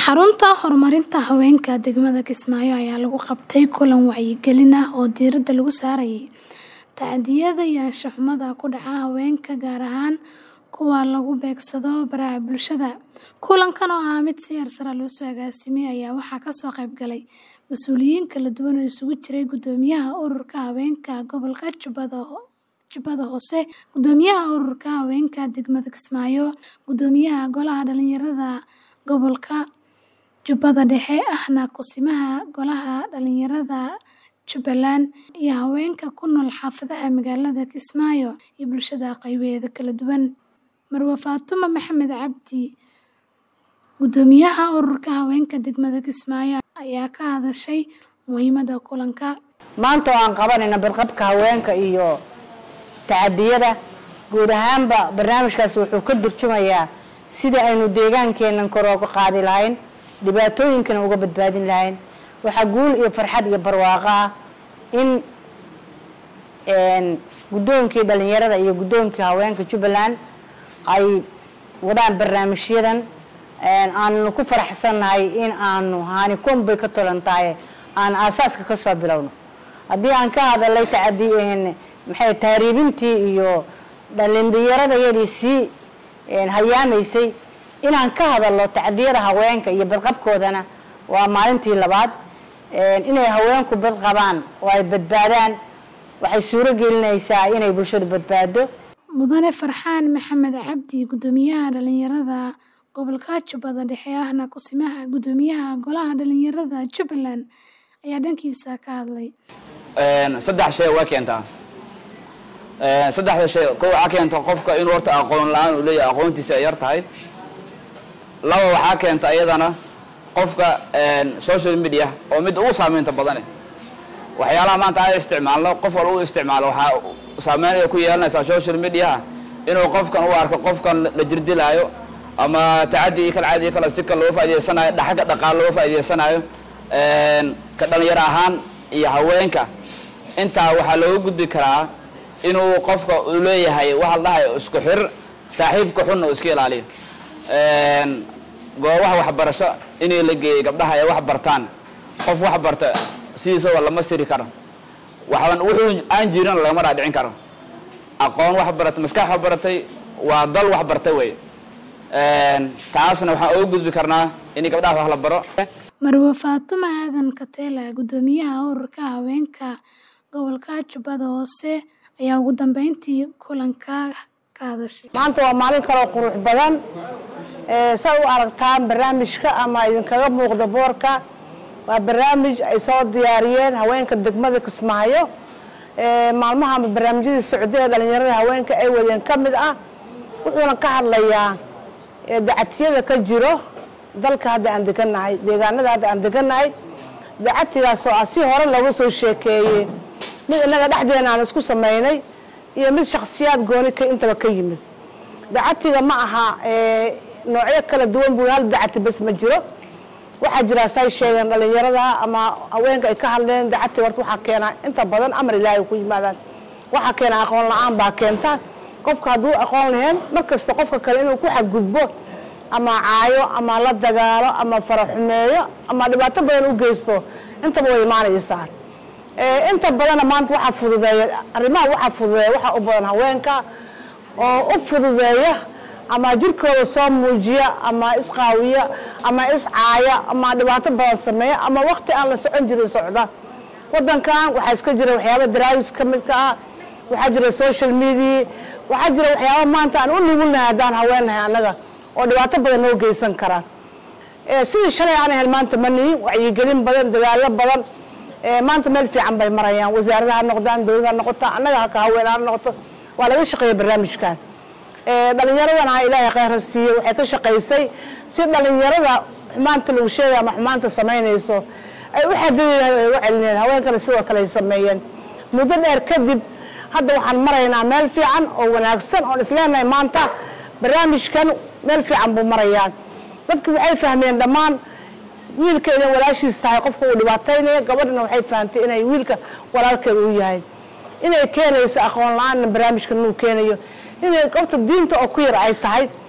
Xarunta Horumarinta Haweenka degmada Kismaayo ayaa lagu qabtay kulan wacyigelin ah oo diiradda lagu saarayay tacadiyada iyo anshax-xumada ku dhaca haweenka, gaar ahaan kuwa lagu beegsado baraha bulshada. Kulankan oo ahaa mid si heersare loo soo agaasimay ayaa waxaa ka soo qayb galay mas'uuliyiin kala duwan oo isugu jiray Guddoomiyaha Ururka Haweenka Gobolka Jubbada Hoose, Guddoomiyaha Ururka Haweenka degmada Kismaayo, Guddoomiyaha Golaha Dhalinyarada Gobolka Jubbada Dhexe ahna Kusimaha Golaha Dhalinyarada Jubbaland, iyo haweenka ku nool xaafadaha magaalada Kismaayo iyo bulshada qaybaheeda kala duwan. Marwo Fatuma Maxamed Cabdi, Guddoomiyaha Ururka Haweenka degmada Kismaayo, ayaa ka hadashay muhiimadda kulanka. maanta oo aan qabanayno badqabka haweenka iyo tacadiyada guud ahaanba barnaamijkaasi wuxuu ka turjumayaa sidii aynu deegaankeenan kor uga qaadi lahayn dhibaatooyinkana uga badbaadin lahayn waxaa guul iyo farxad iyo barwaaqo ah in guddoonkii dhalinyarada iyo guddoonkii haweenka jubbaland ay wadaan barnaamijyadan aanu ku faraxsannahay in aanu haani konbay ka tolan tahay aan aasaaska ka soo bilowno haddii aan ka hadalay tacadi maxay tahriibintii iyo dhalinyaradayadii sii hayaamaysay inaan ka hadalno tacdiyada haweenka iyo badqabkoodana waa maalintii labaad inay haweenku badqabaan oo ay badbaadaan waxay suuro gelinaysaa inay bulshadu badbaado Mudane Farxaan Maxamed Cabdi, Guddoomiyaha Dhalinyarada Gobolka Jubbada Dhexe ahna Kusimaha Guddoomiyaha Golaha Dhalinyarada Jubbaland, ayaa dhankiisa ka hadlay. saddex shay waa keentaa saddexda shay kow waxaa keenta qofka inuu horta aqoon la-aan uu leeyahay aqoontiisa ay yar tahay laba waxaa keenta iyadana qofka social media oo mid ugu saameynta badane waxyaalaha maanta aan isticmaalno qof walba u isticmaalo waxaa saameynaya ku yeelanaysaa social mediaha inuu qofkan u arko qofkan la jirdilaayo ama tacadi iyo kala caadi iyo kala si kale loo faa'iidaysanayo xagga dhaqaale loo faa'iidaysanayo ka dhalinyaro ahaan iyo haweenka intaa waxaa looga gudbi karaa inuu qofka uu leeyahay waxa la dhahayo isku xir saaxiibka xunna uu iska ilaaliyo goobaha waxbarasho inay la geeyey gabdhaha ay wax bartaan qof wax barta sidiisaba lama siri karo waxban wuxuu aan jirin lagama dhaadhicin karo aqoon wax baratay maskax wax baratay waa dal wax bartay wey taasna waxaan uga gudbi karnaa in gabdhaha wax la baro Marwo Fatuma Aadan Katela, Guddoomiyaha Ururka Haweenka Gobolka Jubbada Hoose, ayaa ugu dambeyntii kulanka ka hadashay. maanta waa maalin kaloo qurux badan saa u aragtaan barnaamijka ama idinkaga muuqda boorka waa barnaamij ay soo diyaariyeen haweenka degmada Kismaayo maalmaha barnaamijyadii socday ee dhalinyarada haweenka ay wadeen ka mid ah wuxuuna ka hadlayaa dacatiyada ka jiro dalka hadda aan degannahay deegaanada hadda aan degannahay dacatigaasoo ah si hore looga soo sheekeeyey mid innaga dhexdeena aan isku samaynay iyo mid shakhsiyaad gooni ka intaba ka yimid dacatiga ma aha noocyo kala duwan buu hal dacati bas ma jiro waxaa jira say sheegeen dhalinyarada ama haweenka ay ka hadleen dacatiga horta waxaa keenaa inta badan amar ilaahay ku yimaadaan waxaa keena aqoon la-aan baa keenta qofka hadduu aqoon lahayn mar kasta qofka kale inuu ku xadgudbo ama caayo ama la dagaalo ama faraxumeeyo ama dhibaato badan u geysto intaba way imaanaysaa inta badanna maanta waxaa fududeeya arrimaha waxaa fududeeya waxaa u badan haweenka oo u fududeeya ama jirkooda soo muujiya ama isqaawiya ama iscaaya ama dhibaato badan sameeya ama wakti aan la socon jirin socda wadankan waxaa iska jira waxyaaba daraadis ka midka ah waxaa jira social media waxaa jira waxyaaba maanta aan u nugulnahay haddaan haweennahay annaga oo dhibaato badan noo geysan karaan sidii shalay aan ahayn maanta ma nihin wacyigelin badan dadaalo badan maanta meel fiican bay marayaan wasaarada ha noqdaan dowlada ha noqoto annaga haka haween ha noqoto waa laga shaqeeya barnaamijkan dhalinyaradana ilaahay kheyr ha siiye waxay ka shaqaysay si dhalinyarada xumaanta lagu sheegay ama xumaanta samaynayso ay u xadidayaan ay u celinayaan haweenkana sidoo kale ay sameeyeen muddo dheer kadib hadda waxaan maraynaa meel fiican oo wanaagsan oon isleenahay maanta barnaamijkan meel fiican buu marayaa dadki waxay fahmeen dhammaan wiilka inay walaashiis tahay qofka uu dhibaataynaya gabadhana waxay fahamtay inay wiilka walaalkeeda u yahay inay keenayso aqoon la-aanna barnaamijkan inuu keenayo inay qofta diinta oo ku yar ay tahay